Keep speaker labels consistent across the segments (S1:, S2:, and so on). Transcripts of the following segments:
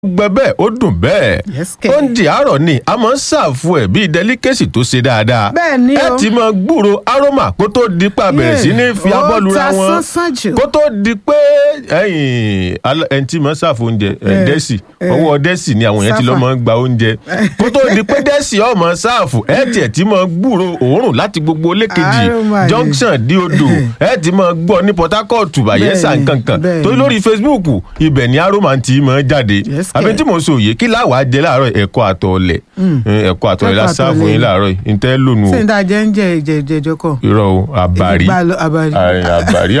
S1: gbẹ bẹ́ẹ̀ ó dùn bẹ́ẹ̀
S2: Yes, kẹ̀.
S1: oúnjẹ àárọ̀ ni a máa ń ṣàfù ẹ̀ bíi delicacy tó ṣe dáadáa
S2: Bẹ́ẹ̀ ni
S1: ẹ
S2: o.
S1: ti máa gbúrò aroma kó tó di pa bẹ̀rẹ̀ sí ní fi
S2: Ó
S1: abọ́ lura
S2: ta
S1: wọn
S2: sánsán jù.
S1: kó tó di pé ẹ̀yìn alá- ẹni tí máa ń ṣàfù oúnjẹ ẹ̀,
S2: Eh,
S1: dẹ́sì
S2: eh.
S1: ọwọ́ dẹ́sì ni àwọn yẹn ti lọ́
S2: Sáfà.
S1: máa ń gba oúnjẹ kó tó di pé dẹ́sì ọmọ ṣàfù ẹ tiẹ̀ ti máa gbúrò òórùn láti gbogbo lékejì
S2: Aroma ni.
S1: junction di odò ẹ ti máa gbọ́ ní Port Harcourt Bayelsa
S2: Bẹ́ẹ̀ ni,
S1: nkankan
S2: bẹ́ẹ̀
S1: torí
S2: ni.
S1: lórí Facebook ibẹ̀ ni aroma ti máa jáde
S2: Yes,
S1: àbí
S2: kẹ̀.
S1: tí mo sọ òye kí láwàá jẹ láàárọ̀ ẹ̀kọ́ àtọ̀ọ̀lẹ̀ ẹ̀kọ́ àtọ̀ọ̀lẹ̀ la
S2: Ẹ̀kọ́
S1: sáàfù yín
S2: àtọ̀ọ̀lẹ̀.
S1: láàárọ̀ yìí ntẹ́ lónìí
S2: ṣé
S1: o
S2: n ta jẹ́ ń jẹ ìjẹ ìjẹjọ kọ.
S1: irọ́ o àbàrí
S2: Ìgbà lọ- àbàrí.
S1: Àì, àbàrí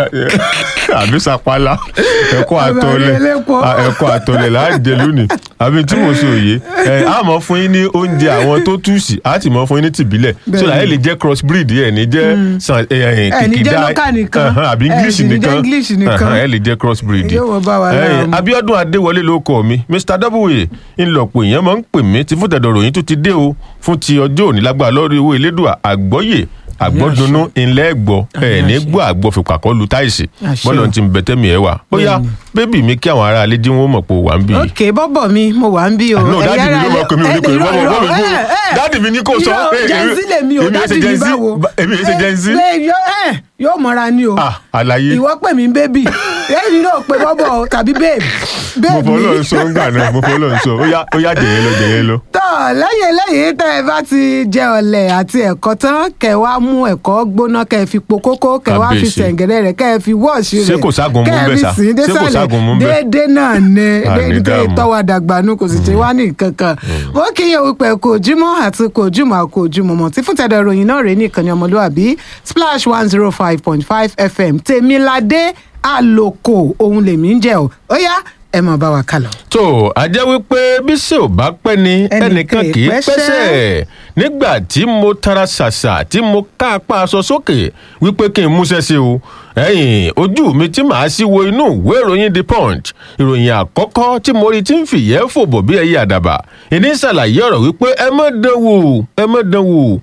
S1: àbí sapala ẹ̀kọ́
S2: Àbàrí
S1: àtọ̀ọ̀lẹ̀
S2: elépo.
S1: à, ẹ̀kọ́ àtọ̀ọ̀lẹ̀ là á jẹ lónìí àbí tí mo sọ òye ẹ̀ á mọ̀ fún yín ní oúnjẹ àwọn tó túùsì á sì mọ̀ fún yín ní tìbílẹ̀
S2: Bẹ́ẹ̀
S1: so
S2: ni.
S1: ẹ̀ lè jẹ́ cross breed ẹ̀ ní jẹ́ san- ẹ̀, ẹ̀,
S2: Ẹ̀ ní jẹ́
S1: kìkìdá
S2: local nìkan.
S1: ẹ̀hán, àbí
S2: Ẹ̀
S1: English
S2: sì ní jẹ́
S1: nìkan
S2: English nìkan.
S1: ẹ̀hán, ẹ̀ lè jẹ́ cross breed
S2: Yóò wọ bá wa
S1: Ẹ̀,
S2: lára mu.
S1: Abíọ́dún Adéwọlé ló kọ mi Mr Double ńlọpọ̀ èèyàn máa ń pè mí tí fúntẹ̀dọ̀ ròyìn tó ti dé o fún ti ọjọ́ òní lágbára lórí owó elédùà àgbọ́yè àgbọ́dúnú ńlẹ́ gbọ́ ẹ̀ ní
S2: àṣẹ.
S1: gbọ́ àgbọ̀ fipá kọ́ lu táìsì
S2: Àṣẹ
S1: bọ́lá
S2: o.
S1: ti ń bẹ̀tẹ́mi ẹ̀ wà ó yá bébì mi kí àwọn ará alẹ́ dín wọn mọ̀ pé wà ń bì í.
S2: ok bọ́bọ̀ mi mo wà ń bí o.
S1: no dáàdì mi ló
S2: Ẹ̀yin
S1: máa pè mí
S2: ará-
S1: ò ní pè mí
S2: ẹ̀,
S1: bọ́bọ̀
S2: irọ́,
S1: bọ́bọ̀
S2: irọ́,
S1: bọ́bọ̀
S2: ẹ̀, ẹ̀.
S1: dáàdì mi ní kò sọ.
S2: Irọ́,
S1: Eh,
S2: Gen Z
S1: èmi-
S2: lèmi o
S1: èmi
S2: dáàdì
S1: èsè
S2: mi
S1: Gen Z,
S2: báwo.
S1: ba- èmi èsè Gen Z.
S2: Ẹ, ẹ, yọ- ẹ, yóò mọ̀ra ni o.
S1: Ah, àlàyé
S2: ìwọ pè mí bébì èyí náà pè bọ́bọ̀ o tàbí babe.
S1: mo
S2: babe
S1: fọ́
S2: mi.
S1: lọ́n sọ ń gbà náà mo fọ́ lọ́n sọ ó yá ó yá jẹ̀yẹ́ lọ jẹ̀yẹ́ lọ.
S2: tọ́ lẹ́yìn eléyìí tẹ́ ẹ bá ti jẹ ọ̀lẹ̀ àti ẹ̀kọ́ tán kẹ́ ẹ wá mú ẹ̀kọ́ gbóná kẹ́ ẹ fi po kókó kẹ́ ẹ wá fi
S1: Kábíyèsí.
S2: sẹ̀ǹgẹ̀rẹ̀ rẹ̀ kẹ́ ẹ fi wọ́ọ̀ṣì rẹ̀
S1: Ṣé kò ságun mú
S2: kẹ́ ẹ
S1: bẹ́ẹ̀
S2: fi
S1: sà?
S2: sìn ín
S1: Ṣé kò
S2: désàlẹ̀
S1: ságun mú bẹ́ẹ̀?
S2: déédéé náà ni
S1: Àní
S2: déédéé
S1: dààmú.
S2: tọ́wọ́ dàgbànú kò sì ṣe wá ní kankan ó kí iye wípé kò jímọ̀ àti kò jùmọ̀ kò jùmọ̀ mọ̀ tí fún tẹ̀dọ̀ ìròyìn náà rèé ní ìkànnì ọmọlúwàbí splash one zero five point five fm tèmiládé àlòkò ohun lèmi ń jẹ́ o ó yá ẹ mọ̀ bá wa kálọ.
S1: tó a jẹ́ wípé bí ṣe ò bá pẹ́ ni
S2: Ẹnìkan
S1: ẹnìkan kì í
S2: pẹ́ṣẹ́.
S1: pẹ́sẹ̀ nígbà tí mo tara ṣàṣà tí mo ká apá aṣọ sókè wípé kí n múṣẹ́ sí o ẹ̀yìn ojú mi tí màá sí wo inú ìwé ìròyìn the punch ìròyìn àkọ́kọ́ tí mo rí tí ń fìyẹ́ fòbò bí ẹyẹ àdàbà ìní ṣàlàyé ọ̀rọ̀ wípé ẹ má dán wò ẹ má dán wò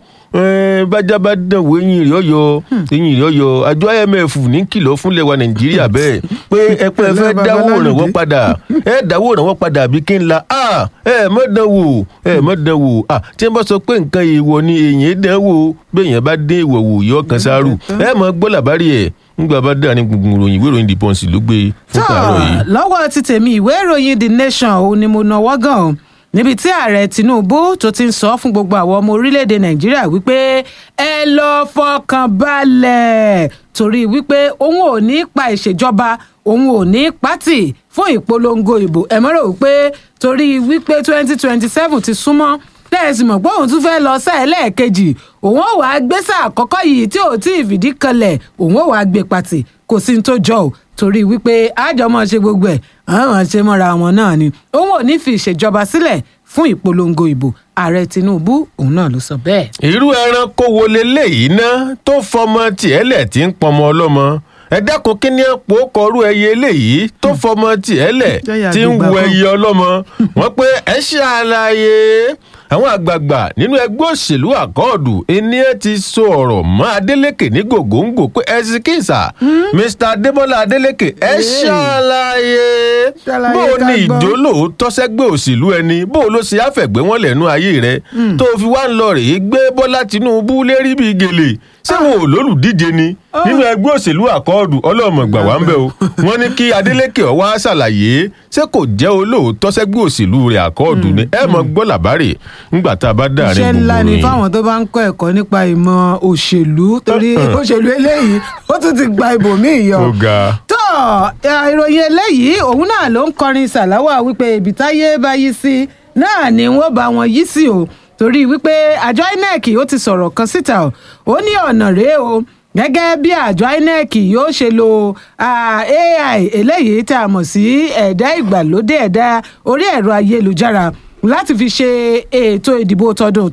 S1: ẹ bájá bá dán wò eyín rẹ̀ ọ̀yọ́ eyín rẹ̀ ọ̀yọ́ àjọ imf ní kìlọ̀ fúnlẹ̀ wa nàìjíríà bẹ́ẹ̀ pé ẹ pé ẹ fẹ́ dáwọ́ ìrànwọ́ padà ẹ dáwọ́ ìrànwọ́ padà àbí kí n la ah, ẹ má dán wò ẹ má dán wò ah, tí wọ́n bá sọ pé nǹkan èèwọ̀ ni èèyàn dán wò bẹ́ẹ̀yàn bá dé ìwọ̀ wò yọ kan sáárù ẹ mọ̀ gbọ́ làbárí ẹ̀ ńgbà bá dáa ní gbùngbùn ròyìn ìwé ìròyìn the punch ló gbé fún tààrọ̀ yìí.
S2: lọ́wọ́ ti tèmi ìwé ìròyìn the nation òun ni mo náwó gan o níbi tí ààrẹ tinubu tó ti ń sọ fún gbogbo àwọn ọmọ orílẹ̀-èdè nàìjíríà wípé ẹ lọ́ọ́ fọkàn balẹ̀ torí wípé òun ò ní pa ìṣèjọba òun ò ní pátì fún ìpolongo ìbò ẹ mọ́rọ̀ wípé torí wípé twenty twenty seven ti súnmọ́ tẹ́ẹ̀sì mọ̀ pé òun tún fẹ́ lọ sáà ẹlẹ́ẹ̀kejì òun ò wá gbé sáà àkọ́kọ́ yìí tí ò tí ì fìdí kanlẹ̀ òun ò wá gbé pàtì kò sí ní tó jọ ò torí wípé àjọmọ̀ ṣe gbogbo ẹ̀ àwọn ṣe mọ́ra wọn náà ni òun ò ní fi ìṣèjọba sílẹ̀ fún ìpolongo ìbò ààrẹ tinubu òun náà ló sọ bẹ́ẹ̀.
S1: irú ẹranko wo leléyìí ná tó fọmọ tiẹ̀ lẹ̀ tí ń pọmọ ọlọ́mọ ẹ dákun kí ni epo kọrú ẹyẹ eléyìí tó fọmọ tiẹ̀ lẹ̀
S2: Jẹ́yà
S1: tí ń
S2: àgbègbè
S1: wo
S2: kan.
S1: ẹyẹ ọlọ́mọ wọ́n pé ẹ ṣàlàyé àwọn àgbààgbà nínú ẹgbẹ́ òṣèlú àkọọdù ẹni ẹ ti sọ ọ̀rọ̀ mọ́ Adeleke ní gògóńgò pé ẹ sì kíìsà Mr Adébọ́lá Adeleke ẹ ṣàlàyé
S2: Ṣàlàyé
S1: bó o
S2: ká
S1: ní
S2: gbọ́.
S1: ìjó lóòótọ́ sẹ́gbẹ́ òṣèlú ẹni bó o ló ṣe àfẹ̀gbẹ́ wọn lẹ́nu ayé rẹ tó o fi wá ń lọ rèé gbé Bọ́lá Tinubu lérí bíi gèlè ṣé wọn ò lólùdíje ni nínú ẹgbẹ́ òṣèlú àkọọ́dù ọlọ́mọ gbà wá ń bẹ̀ o wọ́n ní kí Adeleke ó wá ṣàlàyé ṣé kò jẹ́ olóòótọ́ sẹ́gbẹ́ òṣèlú rẹ̀ àkọọ́dù ni ẹ mọ̀ gbọ́ làbárè ńgbà tá a bá dáàrin
S2: iṣẹ́
S1: gbogbo
S2: ńlá ni
S1: ròyìn.
S2: fáwọn tó bá ń kọ́ ẹ̀kọ́ nípa ìmọ̀ òṣèlú torí òṣèlú eléyìí ó tún ti gba ibòmíì yọ.
S1: ó ga
S2: tó ẹ, ìròyìn eléyìí òun náà ló ń kọrin sàláwà wípé ibi táyé bá yí sí náà ni wọ́n bá wọn yí sí o torí wípé àjọ inec ó ti sọ̀rọ̀ kan síta o ó ní ọ̀nà rèé o gẹ́gẹ́ bí àjọ inec yóò ṣe lo ah, ai eléyìí tá a mọ̀ sí ẹ̀dá ìgbàlódé ẹ̀dá orí ẹ̀rọ ayélujára láti fi ṣe ètò ìdìbò tọdún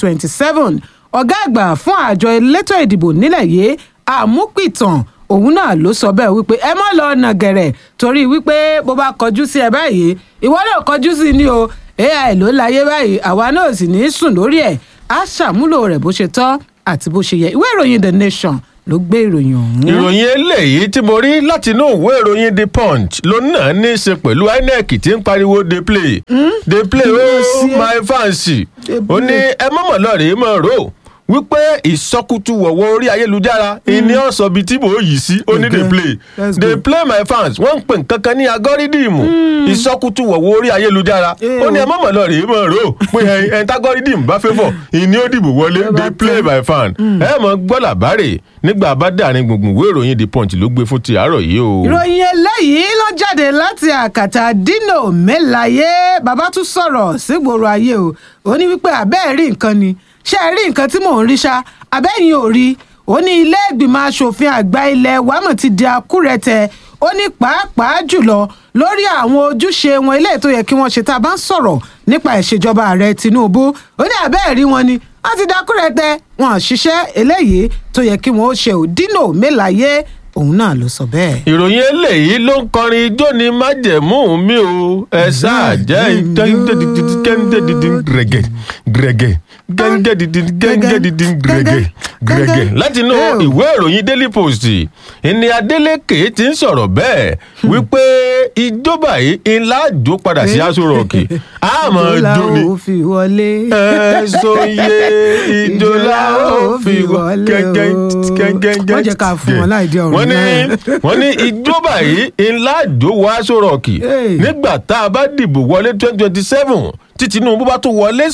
S2: 2027 ọ̀gá àgbà fún àjọ elétò ìdìbò nílẹ̀ yìí àmúpìtàn òun náà ló sọ bẹ́ẹ̀ wípé ẹ má lọ ọ̀nà gẹ̀rẹ̀ torí wípé bó bá kọjú sí ẹ báyìí ìwọ náà kọjú sí ni o ai ló láyé báyìí àwa náà sì ní í sùn lórí ẹ̀ á ṣàmúlò rẹ̀ bó ṣe tọ́ àti bó ṣe yẹ ìwé ìròyìn the nation ló gbé ìròyìn ọ̀hún.
S1: ìròyìn eléyìí tí mo rí láti inú ìwé ìròyìn the punch ló náà ní í ṣe pẹ̀lú inec tí ń pariwo dey play dey play oh my fancy ó ní ẹ mọ̀mọ́ lọ́ọ̀rẹ́ mọ̀ rò wípé ìsọkútù wọ̀wọ́ orí ayélujára ìní ọ̀sọ̀ bíi tí mò ń yìí sí ó ní dey play
S2: Let's
S1: dey
S2: go.
S1: play my fans wọ́n ń pè nǹkan kan ní agọ́rídìmù ìsọkútù wọ̀wọ́ orí ayélujára ó ní ẹ mọ̀mọ́ lọ́ọ̀rẹ́ mọ̀ rò pé ẹni tágọ́rídìmù bá fẹ́ fọ̀ ìní ó dìbò wọlé
S2: Ló bá
S1: dey play
S2: tán.
S1: my fan ẹ mọ̀ gbọ́ làbárè nígbà bá dàrin gbùngbùn ìwé ìròyìn the punch ló gbé fún ti àárọ̀ yìí o.
S2: ìròyìn eléyìí ló jáde láti àkàtà dino melaye bàbá tún sọ̀rọ̀ sígboro ayé o ó ní wípé àbẹ́ẹ̀ rí nǹkan ni ṣé ẹ rí nǹkan tí mò ń rí ṣá àbẹ́yìn ò rí ó ní ilé ìgbìmọ̀ asòfin àgbà ilẹ̀ wàmọ̀ ti di akúrẹ̀tẹ̀ ó ní pàápàá jùlọ lórí àwọn ojúṣe wọn eléyìí tó yẹ kí wọ́n ṣe tá a bá ń sọ̀rọ̀ nípa ìṣèjọba ààrẹ tinubu ó ní àbẹ́ẹ̀ rí wọn ni wọ́n ti dakúrẹ̀tẹ̀ wọn ò ṣiṣẹ́ eléyìí tó yẹ kí wọ́n ó ṣe ò dino melaye òun náà ló sọ bẹ́ẹ̀.
S1: ìròyìn eléyìí ló ń kọrin ijó ní májẹ̀mú mi o ẹ ṣáà jẹ́ gẹ́gẹ́dìdín gẹ́gẹ́ gẹ́gẹ́ gẹ́gẹ́dìdín gẹ́gẹ́dìdín gẹ́gẹ́ gẹ́gẹ́ láti inú ìwé ìròyìn daily post ìní adeleke ti ń sọ̀rọ̀ bẹ́ẹ̀ wípé ijó báyìí ńlá jó padà sí aṣọ rọ̀ọ̀kì àmọ́ jó ni
S2: ó fi wọlé.
S1: ẹ̀sọ́ iye ijó la ó fi wọlé gẹ́gẹ́ gẹ́gẹ́
S2: wọ́n jẹ́ ká fún wọn láì dé ọ̀run
S1: wọ́n ní
S2: náà.
S1: wọ́n ní ijó báyìí ńlá jó wọ aṣọ rọ̀ọ̀kì
S2: Hey.
S1: nígbà tá a bá dìbò wọlé twenty twenty seven tí tinubu bá tún wọlé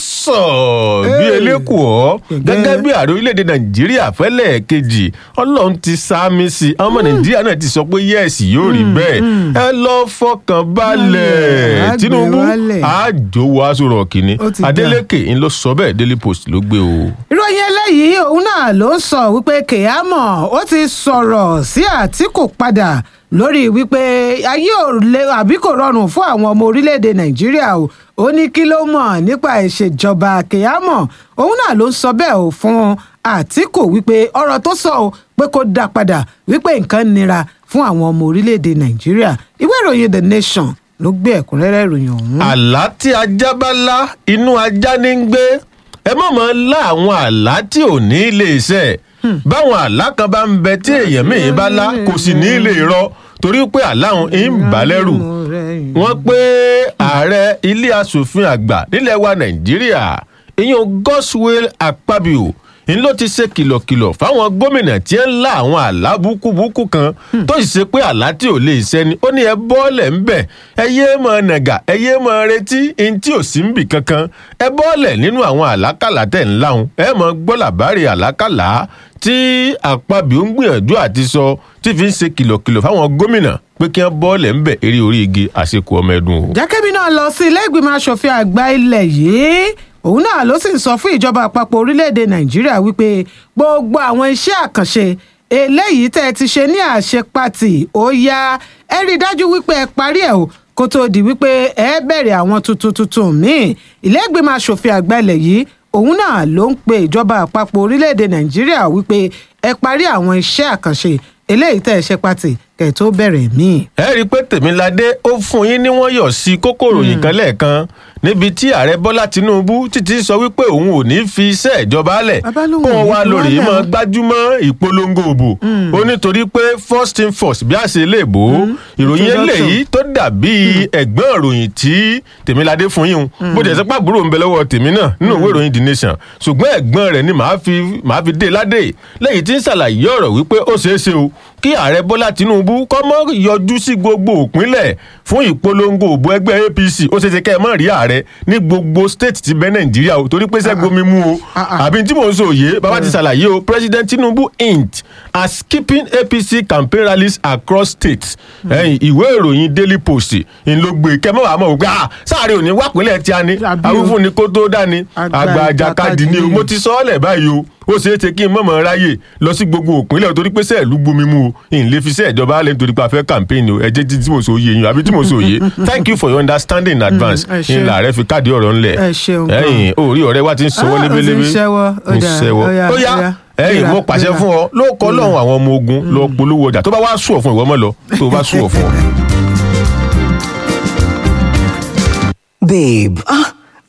S1: sàn bí
S2: Hey.
S1: elékùọ́
S2: Gẹ́gẹ́.
S1: gẹ́gẹ́ bí ààrẹ orílẹ̀-èdè nàìjíríà fẹ́lẹ̀ kejì ọlọ́run ti sáámi sí i ọmọ nàìjíríà náà ti sọ pé yẹ́ẹ̀sì yóò rí bẹ́ẹ̀ ẹ lọ fọkàn balẹ̀
S2: Á gbé
S1: tinubu
S2: wálẹ̀.
S1: àjò wọ aṣọ rọ̀ọ̀kì ni
S2: Ó ti dà.
S1: adeleke ń lọ sọ bẹ́ẹ̀ daily post ló gbé o.
S2: ìròyìn eléyìí òun náà ló ń sọ wípé kèámọ̀ ó ti sọ̀rọ̀ sí àtìkù padà lórí wípé ayé ò lè àbí kò rọrùn fún àwọn ọmọ orílẹ̀-èdè nàìjíríà o ó ní kí ló mọ̀ nípa ìṣèjọba kèámọ̀ òun náà ló ń sọ bẹ́ẹ̀ o fún àtìkù wípé ọ̀rọ̀ tó sọ o pé kó dá padà wípé nǹkan nira fún àwọn ọmọ orílẹ̀-èdè nàìjíríà ìwé ìròyìn the nation ló gbé ẹ̀kúnrẹ́rẹ́ ìròyìn ọ̀hún.
S1: àlá tí ajá bá lá inú ajá ní ń gbé ẹ má mọ lá àwọn àlá tí ò ní lè ṣẹ báwọn àlá kan bá ń bẹ tí èèyàn míì bá lá kò sì ní lè rọ torí pé àlá òun ń bà lẹ́rù wọ́n pé ààrẹ ilé asòfin àgbà nílẹ̀ wa nàìjíríà ìyẹn godswill akpabio ń ló ti ṣe kìlọ̀kìlọ̀ fáwọn gómìnà tí ń lá àwọn àlá búkúbúkú kan tó sì ṣe pé àlá tí ò lè ṣẹni ó ní ẹ bọ́ọ̀lẹ̀ ń bẹ̀ ẹ yé mọ nàgà ẹ yé mọ retí ẹni tí ò sí ń bì kankan ẹ bọ́ọ̀lẹ̀ nínú àwọn àlákàlà tẹ̀ ń láhùn ẹ mọ gbọ́ làbárè àlákàlà tí àpabio ń gbìyànjú àti sọ tí fi ń ṣe kìlọ̀kìlọ̀ fáwọn gómìnà pé kí wọ́n bọ́ọ̀lẹ̀ ń bẹ̀ eré orí igi àṣekù ọmọ ẹdun o.
S2: jákèmí náà lọ sí ilé ìgbìmọ̀ asòfin àgbà ilẹ̀ yìí òun náà ló sì ń sọ fún ìjọba àpapọ̀ orílẹ̀-èdè nàìjíríà wípé gbogbo àwọn iṣẹ́ àkànṣe eléyìí tẹ́ ẹ ti ṣe ní àṣepatì ó yá ẹ rí i dájú wípé ẹ parí ẹ̀ o kó tóó di wípé ẹ bẹ̀rẹ̀ àwọn tuntun tuntun míì ilé ìgbìmọ̀ asòfin àgbà ilẹ̀ yìí òun náà ló ń pe ìjọba àpapọ̀ orílẹ̀-èdè nàìjíríà wípé ẹ parí àwọn iṣẹ́ àkànṣe eléyìí tẹ́ ẹ ṣe pàtì kẹ́ ẹ tó bẹ̀rẹ̀ míì.
S1: ẹ rí i pé tèmiládé ó fún yín ní wọ́n yọ̀ sí kókòrò yìí kan lẹ́ẹ̀kan níbi tí ààrẹ bọ́lá tinubu títí sọ wípé òun ò ní fi iṣẹ́ ìjọba lẹ̀
S2: Bàbá lòun
S1: kó
S2: ò
S1: wọn
S2: ní
S1: wá
S2: fi
S1: lórí
S2: wọ́n
S1: mọ́
S2: lẹ̀.
S1: gbájúmọ́ ìpolongo òbò ó nítorí pé first thing first bí a ṣe lè bò ó ìròyìn
S2: Introduction.
S1: eléyìí tó dàbí ẹ̀gbọ́n ìròyìn tí tèmiládé fún yín un bó jẹ́ sẹ́pà àbúrò ń bẹ lọ́wọ́ tèmi náà nínú ìwé ìròyìn the nation ṣùgbọ́n ẹ̀gbọ́n rẹ̀ ni màá fi màá fi dé ládé lẹ́yìn tí ń ṣàlàyé ọ̀rọ̀ wípé ó ṣeé ṣe o kí ààrẹ bọ́lá tinubu kọ́ mọ́ yọjú sí gbogbo òpínlẹ̀ fún ìpolongo òbò ẹgbẹ́ apc ó ṣeé ṣe kẹ́ ẹ mọ́ rí ààrẹ ní gbogbo state ti bẹ́ nàìjíríà o torí pé sẹ́gun mi mú o
S2: Ah, ah.
S1: àbí tí mò ń sọ òye bàbá ti ṣàlàyé o president tinubu hint at skipping apc campaign rallies across states ẹ̀yìn ìwé ìròyìn daily post ń ló gbé kẹ́mọ́ àmọ́ ògbà ah sáàrin òní wàpínlẹ̀ tí a ní
S2: Àbí o.
S1: awífún ni kó tó dání
S2: Àgbà
S1: àgbà àjàkadì ni o
S2: ìjàkadì.
S1: mo ti sọ ọ́ lẹ̀ báyìí o ó ṣeé ṣe kí n mọ̀mọ́ ráyè lọ sí gbogbo òpínlẹ̀ torí pé sẹ́ẹ̀lú gbomi mu o ìn lè fi sẹ́ẹ̀ ìjọba alẹ́ nítorí pé a fẹ́ campaign o ẹ jẹ́ tí mo sọ òye yín àbí tí mo sọ òye thank you for your understanding in advance
S2: ẹ ṣé.
S1: ńlá rẹ fi káàdì ọ̀rọ̀ ńlẹ̀
S2: Ẹ ṣeun gan.
S1: ẹ̀yìn orí ọ̀rẹ́ wa ti ń sọwọ́
S2: Ah, ó ti ń
S1: lébélébé
S2: ṣẹ́wọ́. Ó
S1: ń
S2: dáa.
S1: ṣẹ́wọ́
S2: Ó yá,
S1: ó yá
S2: ó yá.
S1: ẹ̀yìn
S2: Gbéra,
S1: mo pàṣẹ
S2: gbéra.
S1: fún ọ ló kọ́ lọ́hùn àwọn ọmọ ogun lọ polówó ọjà tó bá wá sùn ọ̀ fún ìwọ mọ́ lọ tó bá sùn ọ̀ fún ọ.
S3: Babe, ah,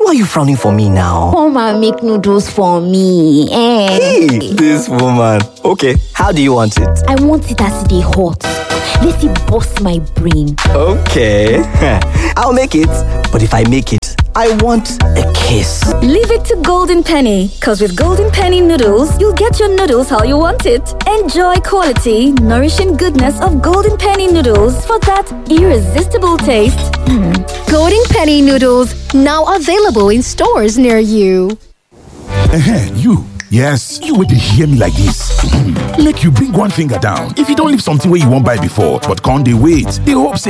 S3: Why are you frowning for me now?
S4: Come and make noodles for me. Eh.
S3: Hey, this woman. Okay, how do you want it?
S4: I want it as they hot. Let it bust my brain.
S3: Okay, I'll make it. But if I make it, I want a kiss.
S5: Leave it to Golden Penny, because with Golden Penny noodles, you'll get your noodles how you want it. Enjoy quality, nourishing goodness of Golden Penny noodles for that irresistible taste.
S6: Golden Penny noodles now available in stores near you.
S7: Ehen, you. Yes, you will hear me like this. Make you bring one finger down. If you don't leave something where you won't buy before, but can't they wait? They hope say